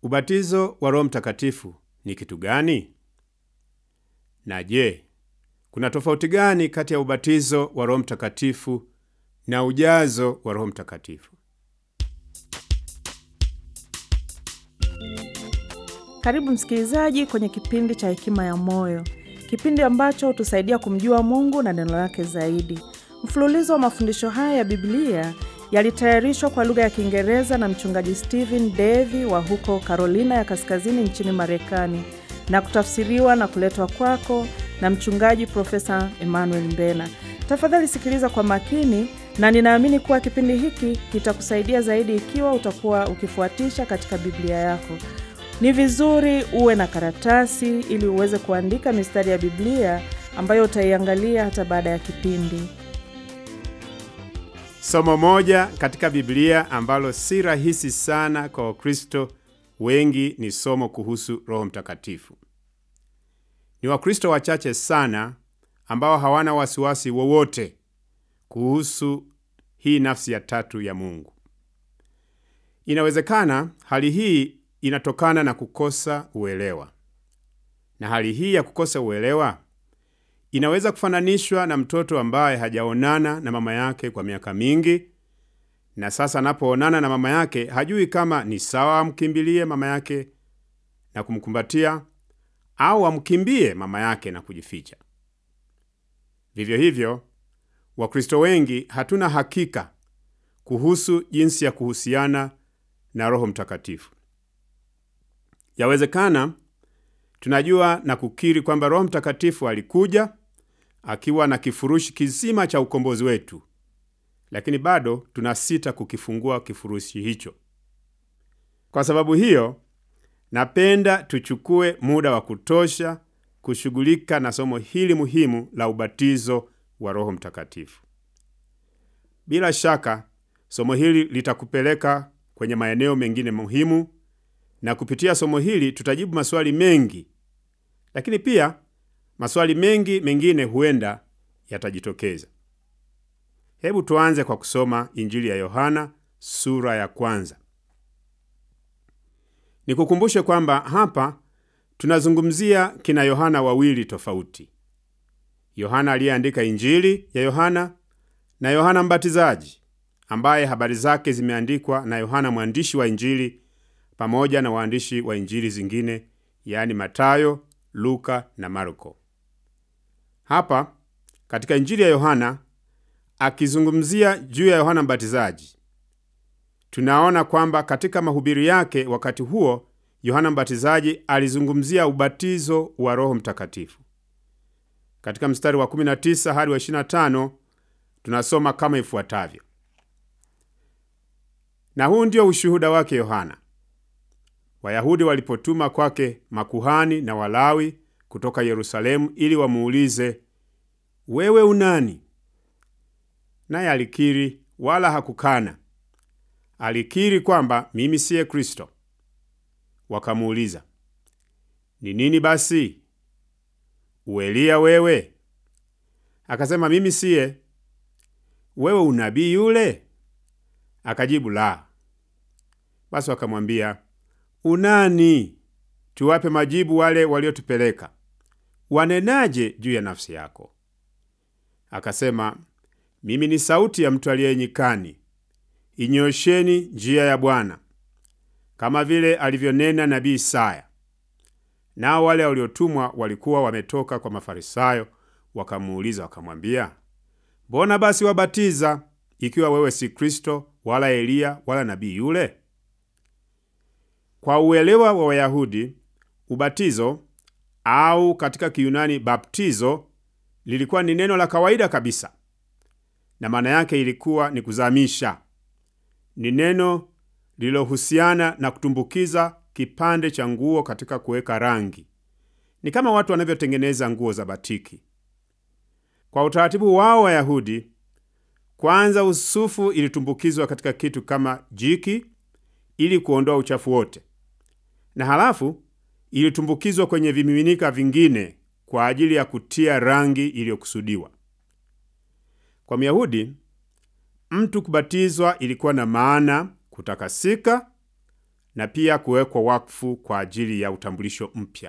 Ubatizo wa Roho Mtakatifu ni kitu gani? Na je, kuna tofauti gani kati ya ubatizo wa Roho Mtakatifu na ujazo wa Roho Mtakatifu? Karibu msikilizaji kwenye kipindi cha Hekima ya Moyo, kipindi ambacho hutusaidia kumjua Mungu na neno lake zaidi. Mfululizo wa mafundisho haya ya Biblia yalitayarishwa kwa lugha ya Kiingereza na mchungaji Stephen Davy wa huko Carolina ya Kaskazini nchini Marekani na kutafsiriwa na kuletwa kwako na mchungaji Profesa Emmanuel Mbena. Tafadhali sikiliza kwa makini, na ninaamini kuwa kipindi hiki kitakusaidia zaidi ikiwa utakuwa ukifuatisha katika Biblia yako. Ni vizuri uwe na karatasi ili uweze kuandika mistari ya Biblia ambayo utaiangalia hata baada ya kipindi. Somo moja katika Biblia ambalo si rahisi sana kwa Wakristo wengi ni somo kuhusu Roho Mtakatifu. Ni Wakristo wachache sana ambao hawana wasiwasi wowote kuhusu hii nafsi ya tatu ya Mungu. Inawezekana hali hii inatokana na kukosa uelewa, na hali hii ya kukosa uelewa inaweza kufananishwa na mtoto ambaye hajaonana na mama yake kwa miaka mingi, na sasa anapoonana na mama yake hajui kama ni sawa amkimbilie mama yake na kumkumbatia au amkimbie mama yake na kujificha. Vivyo hivyo, Wakristo wengi hatuna hakika kuhusu jinsi ya kuhusiana na Roho Mtakatifu. Yawezekana tunajua na kukiri kwamba Roho Mtakatifu alikuja akiwa na kifurushi kizima cha ukombozi wetu, lakini bado tunasita kukifungua kifurushi hicho. Kwa sababu hiyo, napenda tuchukue muda wa kutosha kushughulika na somo hili muhimu la ubatizo wa Roho Mtakatifu. Bila shaka, somo hili litakupeleka kwenye maeneo mengine muhimu, na kupitia somo hili tutajibu maswali mengi, lakini pia maswali mengi mengine huenda yatajitokeza. Hebu tuanze kwa kusoma Injili ya Yohana sura ya kwanza. Nikukumbushe kwamba hapa tunazungumzia kina Yohana wawili tofauti: Yohana aliyeandika Injili ya Yohana na Yohana Mbatizaji ambaye habari zake zimeandikwa na Yohana mwandishi wa Injili pamoja na waandishi wa Injili zingine, yaani Matayo, Luka na Marko. Hapa katika Injili ya Yohana akizungumzia juu ya Yohana Mbatizaji, tunaona kwamba katika mahubiri yake wakati huo Yohana Mbatizaji alizungumzia ubatizo wa Roho Mtakatifu. Katika mstari wa 19 hadi wa 25 tunasoma kama ifuatavyo: na huu ndio ushuhuda wake Yohana Wayahudi walipotuma kwake makuhani na Walawi kutoka Yerusalemu ili wamuulize, wewe unani? Naye alikiri, wala hakukana. Alikiri kwamba mimi siye Kristo. Wakamuuliza, ni nini basi? Ueliya wewe? Akasema, mimi siye. Wewe unabii yule? Akajibu, la. Basi wakamwambia Unani? Tuwape majibu wale waliotupeleka. Wanenaje juu ya nafsi yako? Akasema, mimi ni sauti ya mtu aliye nyikani, inyosheni njia ya Bwana, kama vile alivyonena nabii Isaya. Nao wale waliotumwa walikuwa wametoka kwa Mafarisayo, wakamuuliza wakamwambia, mbona basi wabatiza, ikiwa wewe si Kristo wala Eliya wala nabii yule? Kwa uelewa wa Wayahudi, ubatizo au katika Kiyunani baptizo lilikuwa ni neno la kawaida kabisa, na maana yake ilikuwa ni kuzamisha. Ni neno lililohusiana na kutumbukiza kipande cha nguo katika kuweka rangi. Ni kama watu wanavyotengeneza nguo za batiki. Kwa utaratibu wao Wayahudi, kwanza usufu ilitumbukizwa katika kitu kama jiki ili kuondoa uchafu wote na halafu ilitumbukizwa kwenye vimiminika vingine kwa ajili ya kutia rangi iliyokusudiwa. Kwa Myahudi, mtu kubatizwa ilikuwa na maana kutakasika na pia kuwekwa wakfu kwa ajili ya utambulisho mpya.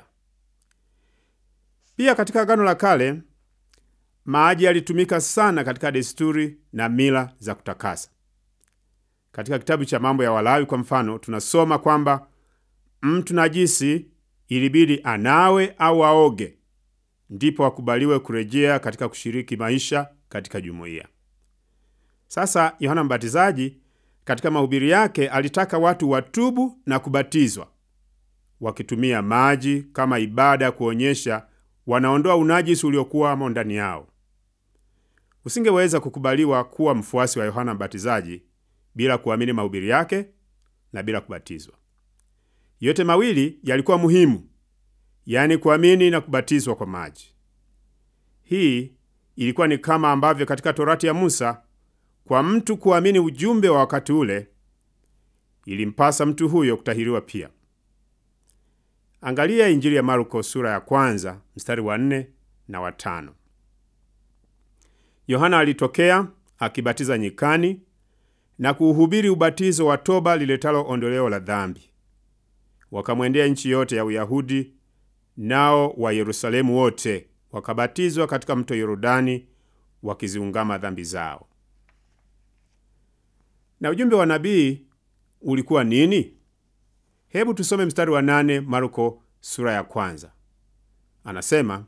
Pia katika Agano la Kale maji yalitumika sana katika desturi na mila za kutakasa. Katika kitabu cha Mambo ya Walawi kwa mfano, tunasoma kwamba mtu najisi ilibidi anawe au aoge ndipo akubaliwe kurejea katika kushiriki maisha katika jumuiya. Sasa Yohana Mbatizaji katika mahubiri yake alitaka watu watubu na kubatizwa wakitumia maji kama ibada ya kuonyesha wanaondoa unajisi uliokuwamo ndani yao. Usingeweza kukubaliwa kuwa mfuasi wa Yohana Mbatizaji bila kuamini mahubiri yake na bila kubatizwa. Yote mawili yalikuwa muhimu, yaani kuamini na kubatizwa kwa maji. Hii ilikuwa ni kama ambavyo katika Torati ya Musa, kwa mtu kuamini ujumbe wa wakati ule, ilimpasa mtu huyo kutahiriwa pia. Angalia Injili ya Marko sura ya kwanza mstari wa nne na wa tano. Yohana alitokea akibatiza nyikani na kuuhubiri ubatizo wa toba liletalo ondoleo la dhambi. Wakamwendea nchi yote ya Uyahudi, nao wa Yerusalemu wote wakabatizwa katika mto Yordani, wakiziungama dhambi zao. Na ujumbe wa nabii ulikuwa nini? Hebu tusome mstari wa nane Marko sura ya kwanza. Anasema,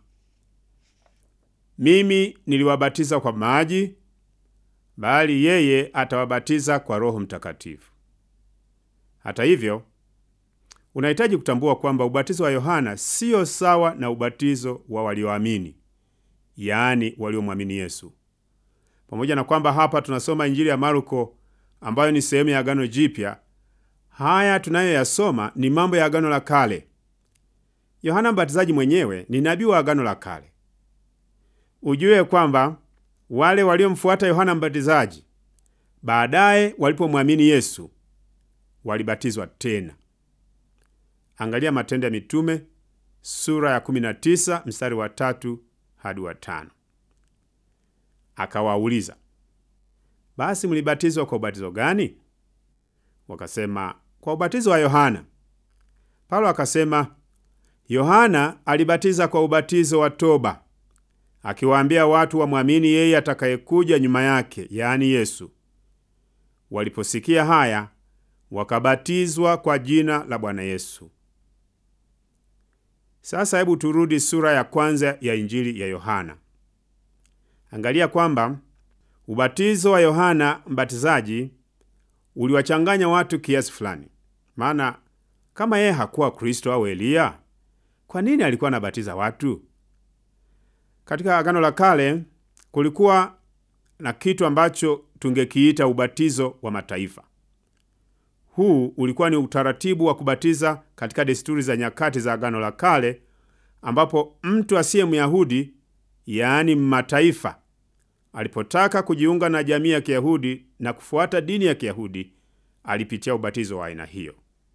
mimi niliwabatiza kwa maji, bali yeye atawabatiza kwa Roho Mtakatifu. Hata hivyo, unahitaji kutambua kwamba ubatizo wa Yohana siyo sawa na ubatizo wa walioamini, yaani waliomwamini Yesu. Pamoja na kwamba hapa tunasoma Injili ya Marko ambayo ni sehemu ya Agano Jipya, haya tunayoyasoma ni mambo ya Agano la Kale. Yohana Mbatizaji mwenyewe ni nabii wa Agano la Kale. Ujue kwamba wale waliomfuata Yohana Mbatizaji baadaye walipomwamini Yesu walibatizwa tena. Angalia Matendo ya Mitume sura ya 19 mstari wa tatu hadi wa tano. Akawauliza, basi mlibatizwa kwa ubatizo gani? Wakasema, kwa ubatizo wa Yohana. Paulo akasema, Yohana alibatiza kwa ubatizo wa toba, akiwaambia watu wamwamini yeye atakayekuja nyuma yake, yaani Yesu. Waliposikia haya, wakabatizwa kwa jina la Bwana Yesu. Sasa hebu turudi sura ya kwanza ya Injili ya Yohana. Angalia kwamba ubatizo wa Yohana Mbatizaji uliwachanganya watu kiasi fulani. Maana kama yeye hakuwa Kristo au Eliya, kwa nini alikuwa anabatiza watu? Katika Agano la Kale kulikuwa na kitu ambacho tungekiita ubatizo wa mataifa. Huu ulikuwa ni utaratibu wa kubatiza katika desturi za nyakati za Agano la Kale, ambapo mtu asiye Myahudi, yaani mataifa, alipotaka kujiunga na jamii ya Kiyahudi na kufuata dini ya Kiyahudi, alipitia ubatizo wa aina hiyo.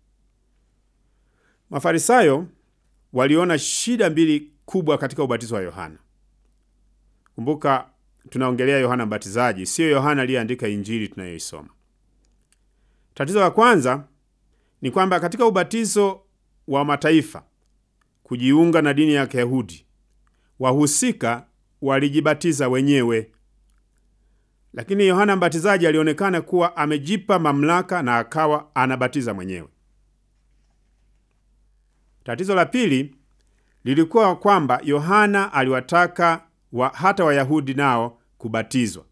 Mafarisayo waliona shida mbili kubwa katika ubatizo wa Yohana. Kumbuka tunaongelea Yohana Mbatizaji, siyo Yohana aliyeandika Injili tunayoisoma. Tatizo la kwanza ni kwamba katika ubatizo wa mataifa kujiunga na dini ya Kiyahudi, wahusika walijibatiza wenyewe, lakini Yohana Mbatizaji alionekana kuwa amejipa mamlaka na akawa anabatiza mwenyewe. Tatizo la pili lilikuwa kwamba Yohana aliwataka wa hata Wayahudi nao kubatizwa.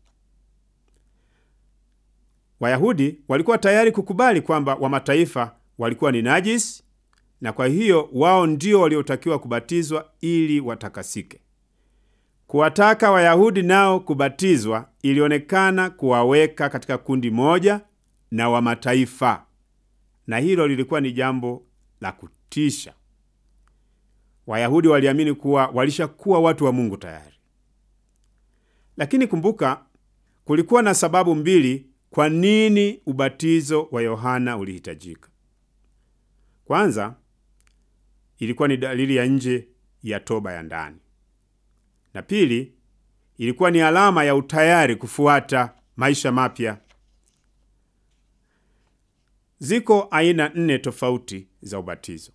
Wayahudi walikuwa tayari kukubali kwamba wa mataifa walikuwa ni najisi, na kwa hiyo wao ndio waliotakiwa kubatizwa ili watakasike. Kuwataka Wayahudi nao kubatizwa ilionekana kuwaweka katika kundi moja na wa mataifa, na hilo lilikuwa ni jambo la kutisha. Wayahudi waliamini kuwa walishakuwa watu wa Mungu tayari. Lakini kumbuka, kulikuwa na sababu mbili kwa nini ubatizo wa Yohana ulihitajika. Kwanza, ilikuwa ni dalili ya nje ya toba ya ndani, na pili, ilikuwa ni alama ya utayari kufuata maisha mapya. Ziko aina nne tofauti za ubatizo.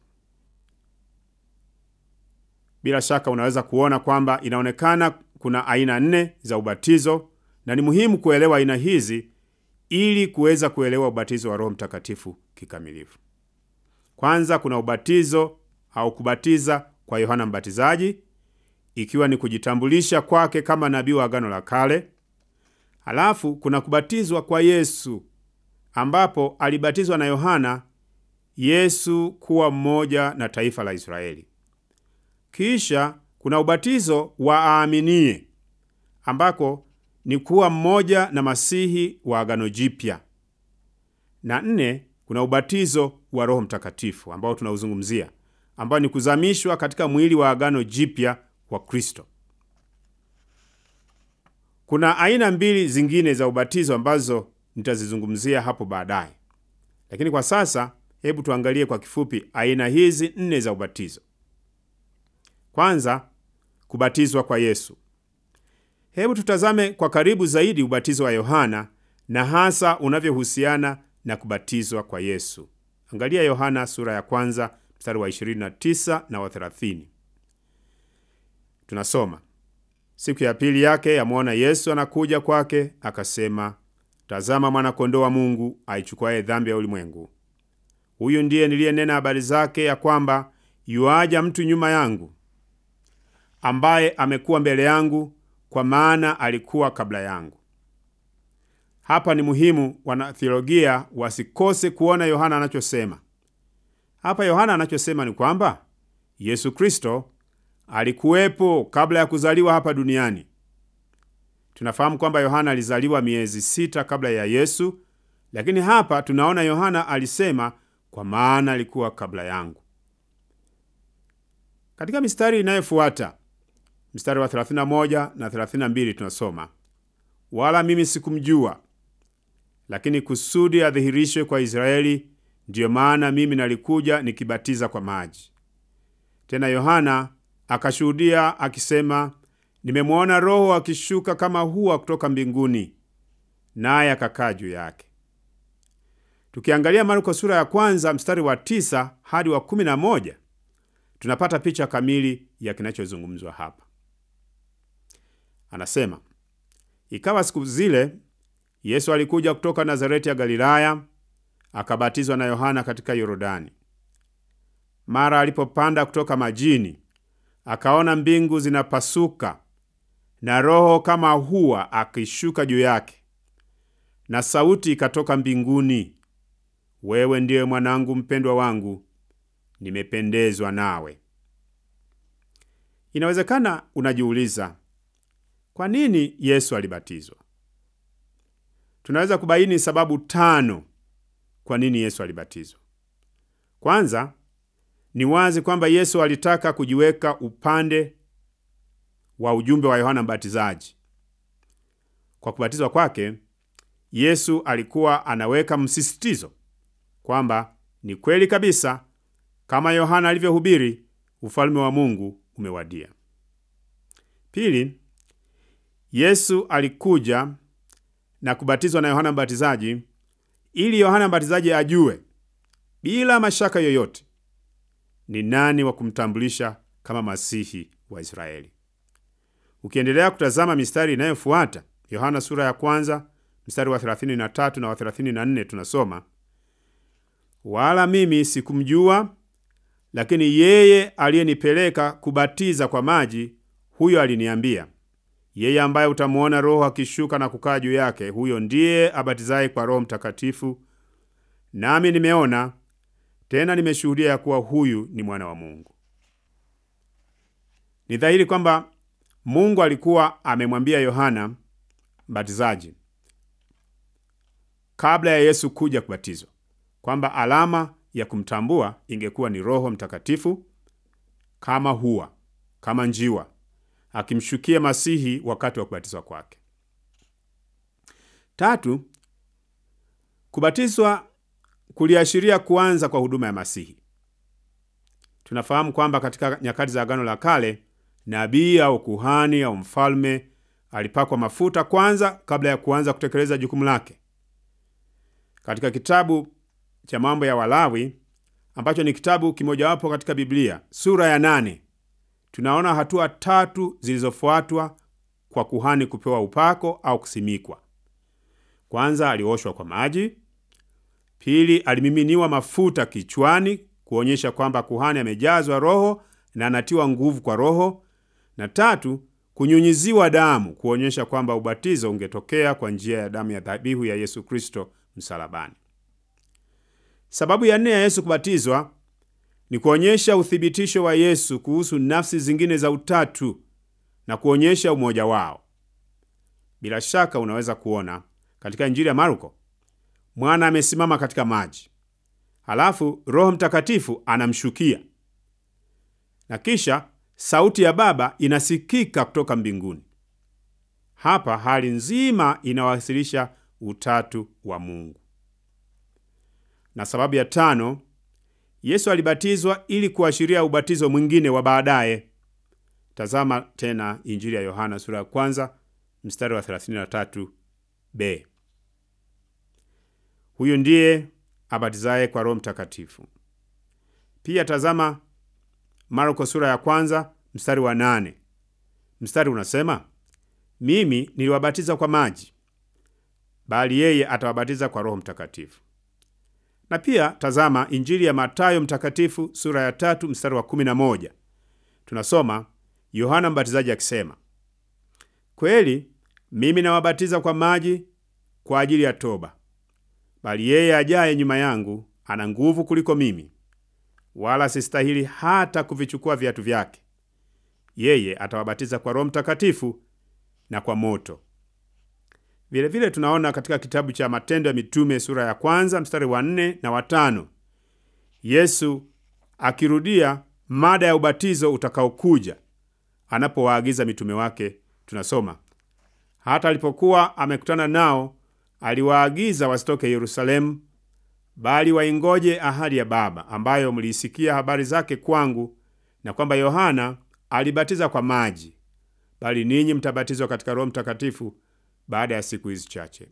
Bila shaka unaweza kuona kwamba inaonekana kuna aina nne za ubatizo, na ni muhimu kuelewa aina hizi ili kuweza kuelewa ubatizo wa Roho Mtakatifu kikamilifu. Kwanza kuna ubatizo au kubatiza kwa Yohana Mbatizaji, ikiwa ni kujitambulisha kwake kama nabii wa Agano la Kale. Halafu kuna kubatizwa kwa Yesu, ambapo alibatizwa na Yohana Yesu kuwa mmoja na taifa la Israeli. Kisha kuna ubatizo wa aaminie, ambako ni kuwa mmoja na Masihi wa Agano Jipya. Na nne, kuna ubatizo wa Roho Mtakatifu ambao tunauzungumzia, ambao ni kuzamishwa katika mwili wa Agano Jipya wa Kristo. Kuna aina mbili zingine za ubatizo ambazo nitazizungumzia hapo baadaye, lakini kwa sasa hebu tuangalie kwa kifupi aina hizi nne za ubatizo. Kwanza, kubatizwa kwa Yesu. Hebu tutazame kwa karibu zaidi ubatizo wa Yohana na hasa unavyohusiana na kubatizwa kwa Yesu. Angalia Yohana sura ya kwanza mstari wa 29 na wa 30. Tunasoma, siku ya pili yake yamwona Yesu anakuja kwake, akasema, tazama mwana-kondoo wa Mungu aichukuaye dhambi ya ulimwengu. Huyu ndiye niliyenena habari zake, ya kwamba yuaja mtu nyuma yangu, ambaye amekuwa mbele yangu, kwa maana alikuwa kabla yangu. Hapa ni muhimu wanatheolojia wasikose kuona Yohana anachosema hapa. Yohana anachosema ni kwamba Yesu Kristo alikuwepo kabla ya kuzaliwa hapa duniani. Tunafahamu kwamba Yohana alizaliwa miezi sita kabla ya Yesu, lakini hapa tunaona Yohana alisema kwa maana alikuwa kabla yangu. Katika mistari inayofuata, mstari wa 31 na 32, tunasoma wala mimi sikumjua, lakini kusudi adhihirishwe kwa Israeli, ndiyo maana mimi nalikuja nikibatiza kwa maji. Tena Yohana akashuhudia akisema, nimemwona Roho akishuka kama hua kutoka mbinguni, naye akakaa juu yake. Tukiangalia Marko sura ya kwanza mstari wa tisa hadi wa kumi na moja tunapata picha kamili ya kinachozungumzwa hapa. Anasema, ikawa siku zile Yesu alikuja kutoka Nazareti ya Galilaya, akabatizwa na Yohana katika Yordani. Mara alipopanda kutoka majini, akaona mbingu zinapasuka na Roho kama hua akishuka juu yake, na sauti ikatoka mbinguni, wewe ndiye mwanangu mpendwa wangu, nimependezwa nawe. Inawezekana unajiuliza kwa nini Yesu alibatizwa. Tunaweza kubaini sababu tano kwa nini Yesu alibatizwa. Kwanza, ni wazi kwamba Yesu alitaka kujiweka upande wa ujumbe wa Yohana Mbatizaji. Kwa kubatizwa kwake, Yesu alikuwa anaweka msisitizo kwamba ni kweli kabisa kama Yohana alivyohubiri, ufalme wa Mungu umewadia. Pili, Yesu alikuja na kubatizwa na Yohana Mbatizaji ili Yohana Mbatizaji ajue bila mashaka yoyote ni nani wa kumtambulisha kama Masihi wa Israeli. Ukiendelea kutazama mistari inayofuata, Yohana sura ya kwanza mstari wa 33 na wa 34, tunasoma wala mimi sikumjua, lakini yeye aliyenipeleka kubatiza kwa maji, huyo aliniambia, yeye ambaye utamwona Roho akishuka na kukaa juu yake, huyo ndiye abatizaye kwa Roho Mtakatifu. Nami nimeona tena nimeshuhudia ya kuwa huyu ni mwana wa Mungu. Ni dhahiri kwamba Mungu alikuwa amemwambia Yohana Mbatizaji kabla ya Yesu kuja kubatizwa kwamba alama ya kumtambua ingekuwa ni Roho Mtakatifu kama hua, kama njiwa akimshukia Masihi wakati wa kubatizwa kwake. Tatu, kubatizwa kuliashiria kuanza kwa huduma ya Masihi. Tunafahamu kwamba katika nyakati za Agano la Kale, nabii au kuhani au mfalme alipakwa mafuta kwanza kabla ya kuanza kutekeleza jukumu lake. Katika kitabu cha mambo ya Walawi ambacho ni kitabu kimojawapo katika Biblia, sura ya nane, tunaona hatua tatu zilizofuatwa kwa kuhani kupewa upako au kusimikwa. Kwanza, alioshwa kwa maji. Pili, alimiminiwa mafuta kichwani kuonyesha kwamba kuhani amejazwa Roho na anatiwa nguvu kwa Roho, na tatu, kunyunyiziwa damu kuonyesha kwamba ubatizo ungetokea kwa njia ya damu ya dhabihu ya Yesu Kristo msalabani. Sababu ya nne ya Yesu kubatizwa ni kuonyesha uthibitisho wa Yesu kuhusu nafsi zingine za utatu na kuonyesha umoja wao. Bila shaka unaweza kuona katika Injili ya Marko, mwana amesimama katika maji, halafu Roho Mtakatifu anamshukia na kisha sauti ya Baba inasikika kutoka mbinguni. Hapa hali nzima inawasilisha utatu wa Mungu. Na sababu ya tano, Yesu alibatizwa ili kuashiria ubatizo mwingine wa baadaye. Tazama tena Injili ya Yohana sura ya kwanza mstari wa 33b. Huyu ndiye abatizaye kwa Roho Mtakatifu. Pia tazama Marko sura ya kwanza mstari wa nane. Mstari unasema, mimi niliwabatiza kwa maji, bali yeye atawabatiza kwa Roho Mtakatifu. Na pia tazama Injili ya Matayo mtakatifu sura ya tatu mstari wa kumi na moja. Tunasoma Yohana Mbatizaji akisema, kweli mimi nawabatiza kwa maji kwa ajili ya toba, bali yeye ajaye nyuma yangu ana nguvu kuliko mimi, wala sistahili hata kuvichukua viatu vyake. Yeye atawabatiza kwa Roho Mtakatifu na kwa moto. Vilevile vile tunaona katika kitabu cha Matendo ya Mitume sura ya kwanza mstari wa nne na watano Yesu akirudia mada ya ubatizo utakaokuja anapowaagiza mitume wake. Tunasoma hata alipokuwa amekutana nao, aliwaagiza wasitoke Yerusalemu, bali waingoje ahadi ya Baba, ambayo mliisikia habari zake kwangu, na kwamba Yohana alibatiza kwa maji, bali ninyi mtabatizwa katika Roho Mtakatifu baada ya siku hizi chache.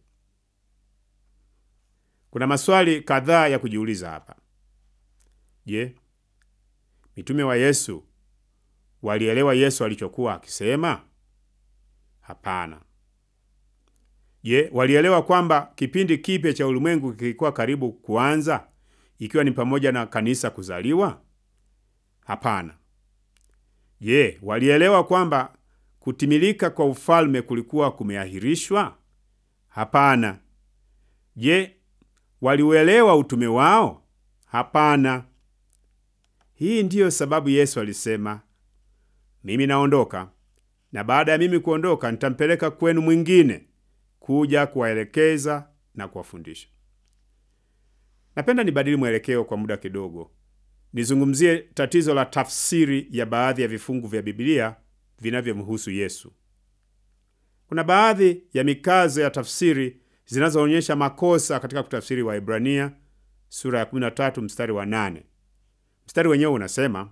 Kuna maswali kadhaa ya kujiuliza hapa. Je, mitume wa Yesu walielewa Yesu alichokuwa akisema? Hapana. Je, walielewa kwamba kipindi kipya cha ulimwengu kilikuwa karibu kuanza, ikiwa ni pamoja na kanisa kuzaliwa? Hapana. Je, walielewa kwamba kutimilika kwa ufalme kulikuwa kumeahirishwa? Hapana. Je, waliuelewa utume wao? Hapana. Hii ndiyo sababu Yesu alisema, mimi naondoka, na baada ya mimi kuondoka nitampeleka kwenu mwingine kuja kuwaelekeza na kuwafundisha. Napenda nibadili mwelekeo kwa muda kidogo, nizungumzie tatizo la tafsiri ya baadhi ya vifungu vya Biblia vinavyomhusu Yesu. Kuna baadhi ya mikazo ya tafsiri zinazoonyesha makosa katika kutafsiri Waebrania sura ya 13 mstari wa 8. Mstari wenyewe unasema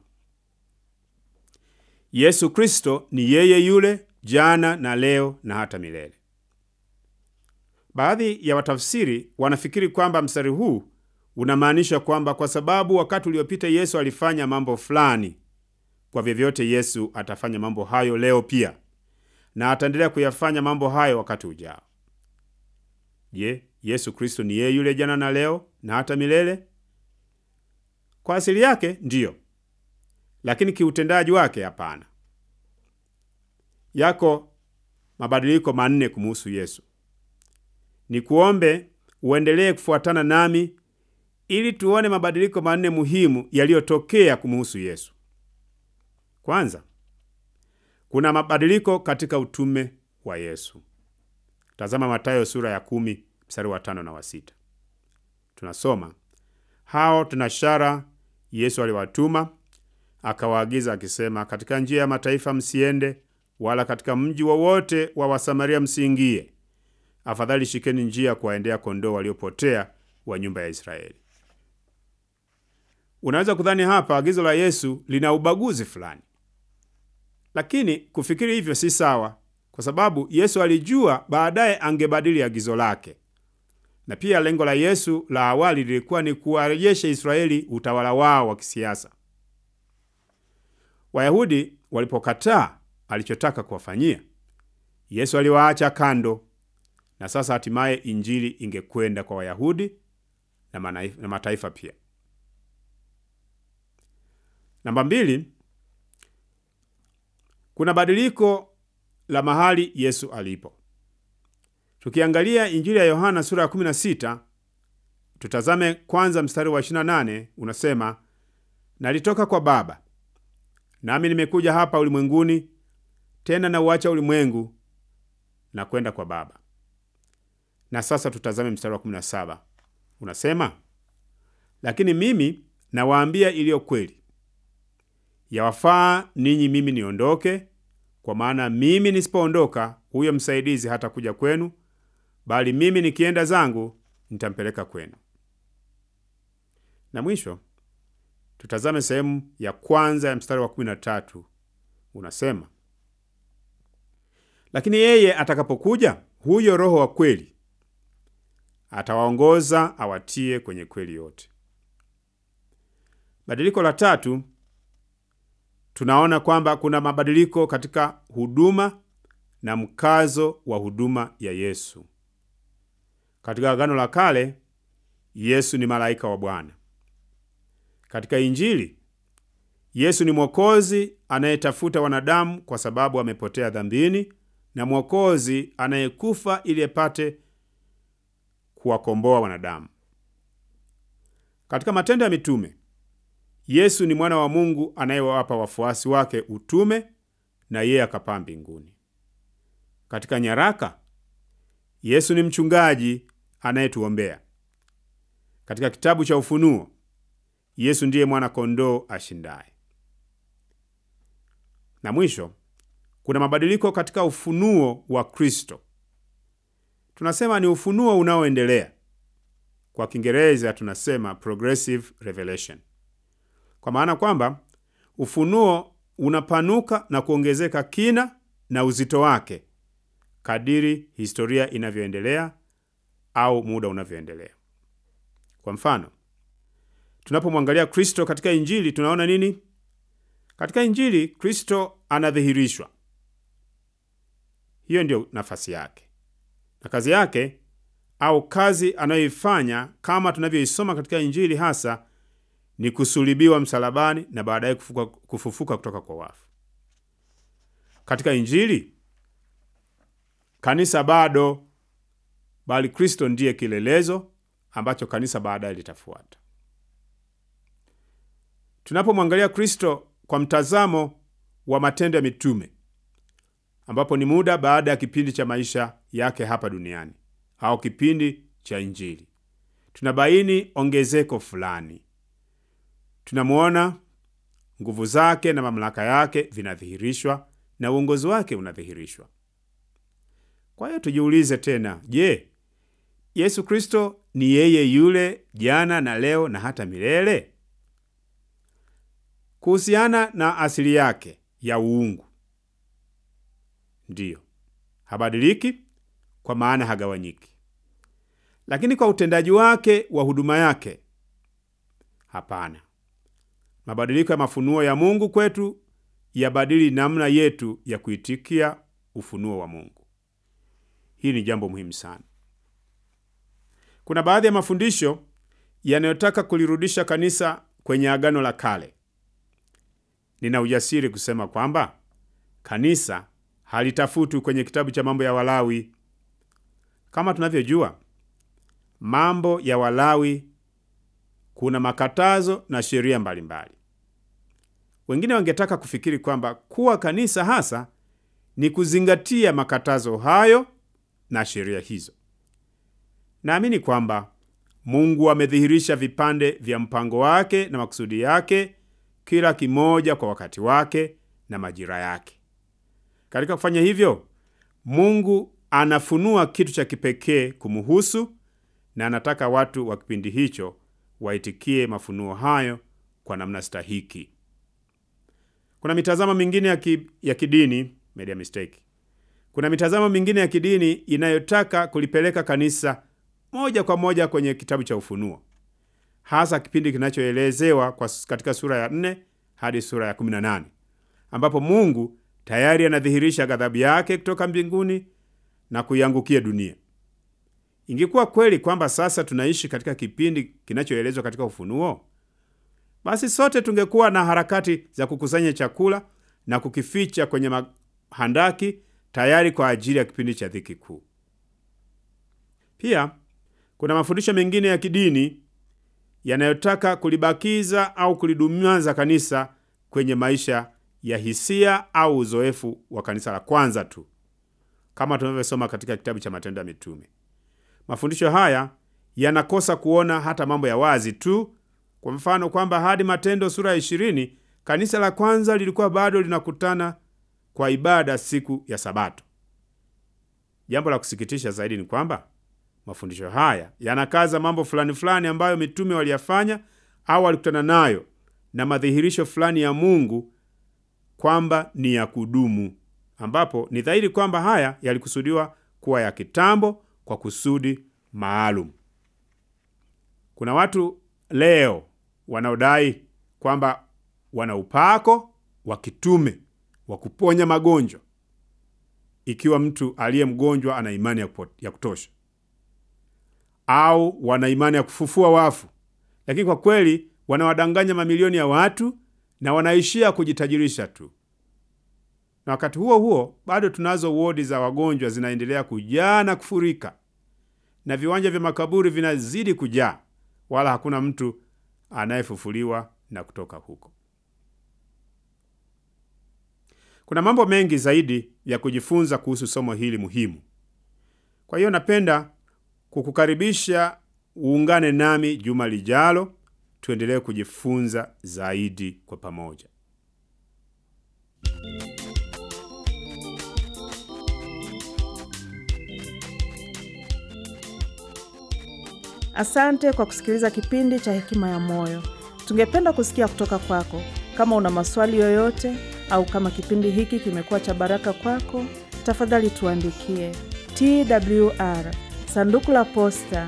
Yesu Kristo ni yeye yule jana na leo na hata milele. Baadhi ya watafsiri wanafikiri kwamba mstari huu unamaanisha kwamba kwa sababu wakati uliopita Yesu alifanya mambo fulani, kwa vyovyote Yesu atafanya mambo hayo leo pia, na ataendelea kuyafanya mambo hayo wakati ujao. Je, Yesu Kristo ni yeye yule jana na leo na hata milele? Kwa asili yake ndiyo, lakini kiutendaji wake hapana. Yako mabadiliko manne kumuhusu Yesu. Ni kuombe uendelee kufuatana nami ili tuone mabadiliko manne muhimu yaliyotokea kumuhusu Yesu. Kwanza, kuna mabadiliko katika utume wa Yesu. Tazama Mathayo sura ya kumi mstari wa tano na wa sita. Tunasoma hao tunashara Yesu aliwatuma akawaagiza akisema, katika njia ya mataifa msiende, wala katika mji wowote wa, wa Wasamaria msiingie. Afadhali shikeni njia kuwaendea kondoo waliopotea wa nyumba ya Israeli. Unaweza kudhani hapa agizo la Yesu lina ubaguzi fulani, lakini kufikiri hivyo si sawa, kwa sababu Yesu alijua baadaye angebadili agizo lake, na pia lengo la Yesu la awali lilikuwa ni kuwarejesha Israeli utawala wao wa kisiasa. Wayahudi walipokataa alichotaka kuwafanyia, Yesu aliwaacha kando, na sasa hatimaye injili ingekwenda kwa Wayahudi na, na mataifa pia. Namba mbili, kuna badiliko la mahali Yesu alipo. Tukiangalia Injili ya Yohana sura ya 16, tutazame kwanza mstari wa 28, unasema nalitoka kwa Baba, nami nimekuja hapa ulimwenguni, tena nauacha ulimwengu na kwenda kwa Baba. Na sasa tutazame mstari wa 17, unasema lakini mimi nawaambia iliyo kweli, yawafaa ninyi mimi niondoke, kwa maana mimi nisipoondoka, huyo msaidizi hata kuja kwenu bali mimi nikienda zangu nitampeleka kwenu. Na mwisho tutazame sehemu ya kwanza ya mstari wa kumi na tatu unasema, lakini yeye atakapokuja, huyo Roho wa kweli, atawaongoza awatie kwenye kweli yote. Badiliko la tatu, tunaona kwamba kuna mabadiliko katika huduma na mkazo wa huduma ya Yesu. Katika Agano la Kale, Yesu ni malaika wa Bwana. Katika Injili, Yesu ni mwokozi anayetafuta wanadamu kwa sababu amepotea dhambini, na mwokozi anayekufa ili apate kuwakomboa wanadamu. Katika Matendo ya Mitume, Yesu ni mwana wa Mungu anayewapa wafuasi wake utume, na yeye akapaa mbinguni. Katika nyaraka, Yesu ni mchungaji anayetuombea. Katika kitabu cha Ufunuo, Yesu ndiye mwana kondoo ashindaye. Na mwisho, kuna mabadiliko katika ufunuo wa Kristo. Tunasema ni ufunuo unaoendelea. Kwa Kiingereza tunasema progressive revelation, kwa maana kwamba ufunuo unapanuka na kuongezeka kina na uzito wake kadiri historia inavyoendelea au muda unavyoendelea. Kwa mfano, tunapomwangalia Kristo katika Injili tunaona nini? Katika Injili Kristo anadhihirishwa. Hiyo ndiyo nafasi yake na kazi yake au kazi anayoifanya kama tunavyoisoma katika Injili hasa ni kusulibiwa msalabani na baadaye kufufuka, kufufuka kutoka kwa wafu. Katika Injili kanisa bado, bali Kristo ndiye kilelezo ambacho kanisa baadaye litafuata. Tunapomwangalia Kristo kwa mtazamo wa Matendo ya Mitume, ambapo ni muda baada ya kipindi cha maisha yake hapa duniani au kipindi cha Injili, tunabaini ongezeko fulani. Tunamwona nguvu zake na mamlaka yake vinadhihirishwa na uongozi wake unadhihirishwa. Kwa hiyo tujiulize tena, je, Yesu Kristo ni yeye yule jana na leo na hata milele? Kuhusiana na asili yake ya uungu, ndiyo, habadiliki kwa maana hagawanyiki. Lakini kwa utendaji wake wa huduma yake, hapana. Mabadiliko ya mafunuo ya Mungu kwetu yabadili namna yetu ya kuitikia ufunuo wa Mungu. Hii ni jambo muhimu sana. Kuna baadhi ya mafundisho yanayotaka kulirudisha kanisa kwenye Agano la Kale. Nina ujasiri kusema kwamba kanisa halitafutwi kwenye kitabu cha mambo ya Walawi. Kama tunavyojua, mambo ya Walawi kuna makatazo na sheria mbalimbali. Wengine wangetaka kufikiri kwamba kuwa kanisa hasa ni kuzingatia makatazo hayo na sheria hizo. Naamini kwamba Mungu amedhihirisha vipande vya mpango wake na makusudi yake, kila kimoja kwa wakati wake na majira yake. Katika kufanya hivyo, Mungu anafunua kitu cha kipekee kumuhusu, na anataka watu wa kipindi hicho waitikie mafunuo hayo kwa namna stahiki. Kuna mitazamo mingine ya, ki, ya kidini media mistake. Kuna mitazamo mingine ya kidini inayotaka kulipeleka kanisa moja kwa moja kwenye kitabu cha Ufunuo, hasa kipindi kinachoelezewa kwa katika sura ya 4 hadi sura ya 18 ambapo Mungu tayari anadhihirisha ghadhabu yake kutoka mbinguni na kuiangukia dunia. Ingekuwa kweli kwamba sasa tunaishi katika kipindi kinachoelezwa katika Ufunuo, basi sote tungekuwa na harakati za kukusanya chakula na kukificha kwenye mahandaki tayari kwa ajili ya kipindi cha dhiki kuu. Pia kuna mafundisho mengine ya kidini yanayotaka kulibakiza au kulidumaza kanisa kwenye maisha ya hisia au uzoefu wa kanisa la kwanza tu, kama tunavyosoma katika kitabu cha Matendo ya Mitume. Mafundisho haya yanakosa kuona hata mambo ya wazi tu. Kwa mfano kwamba hadi Matendo sura ya ishirini kanisa la kwanza lilikuwa bado linakutana kwa ibada siku ya Sabato. Jambo la kusikitisha zaidi ni kwamba mafundisho haya yanakaza mambo fulani fulani ambayo mitume waliyafanya au walikutana nayo na madhihirisho fulani ya Mungu kwamba ni ya kudumu, ambapo ni dhahiri kwamba haya yalikusudiwa kuwa ya kitambo kwa kusudi maalum. Kuna watu leo wanaodai kwamba wana upako wa kitume wa kuponya magonjwa, ikiwa mtu aliye mgonjwa ana imani ya kutosha, au wana imani ya kufufua wafu, lakini kwa kweli wanawadanganya mamilioni ya watu na wanaishia kujitajirisha tu. Na wakati huo huo bado tunazo wodi za wagonjwa zinaendelea kujaa na kufurika, na viwanja vya makaburi vinazidi kujaa, wala hakuna mtu anayefufuliwa na kutoka huko. Kuna mambo mengi zaidi ya kujifunza kuhusu somo hili muhimu. Kwa hiyo napenda kukukaribisha uungane nami juma lijalo, tuendelee kujifunza zaidi kwa pamoja. Asante kwa kusikiliza kipindi cha Hekima ya Moyo. Tungependa kusikia kutoka kwako. Kama una maswali yoyote au kama kipindi hiki kimekuwa cha baraka kwako, tafadhali tuandikie TWR sanduku la posta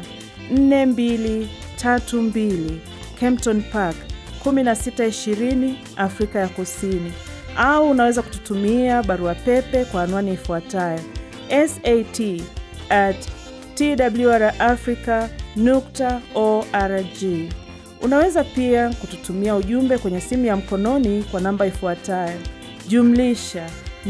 4232 Kempton Park 1620 Afrika ya Kusini, au unaweza kututumia barua pepe kwa anwani ifuatayo sat at twrafrica nukta org. Unaweza pia kututumia ujumbe kwenye simu ya mkononi kwa namba ifuatayo jumlisha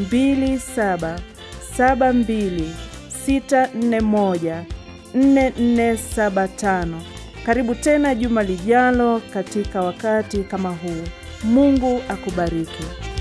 2772641475. Karibu tena juma lijalo katika wakati kama huu. Mungu akubariki.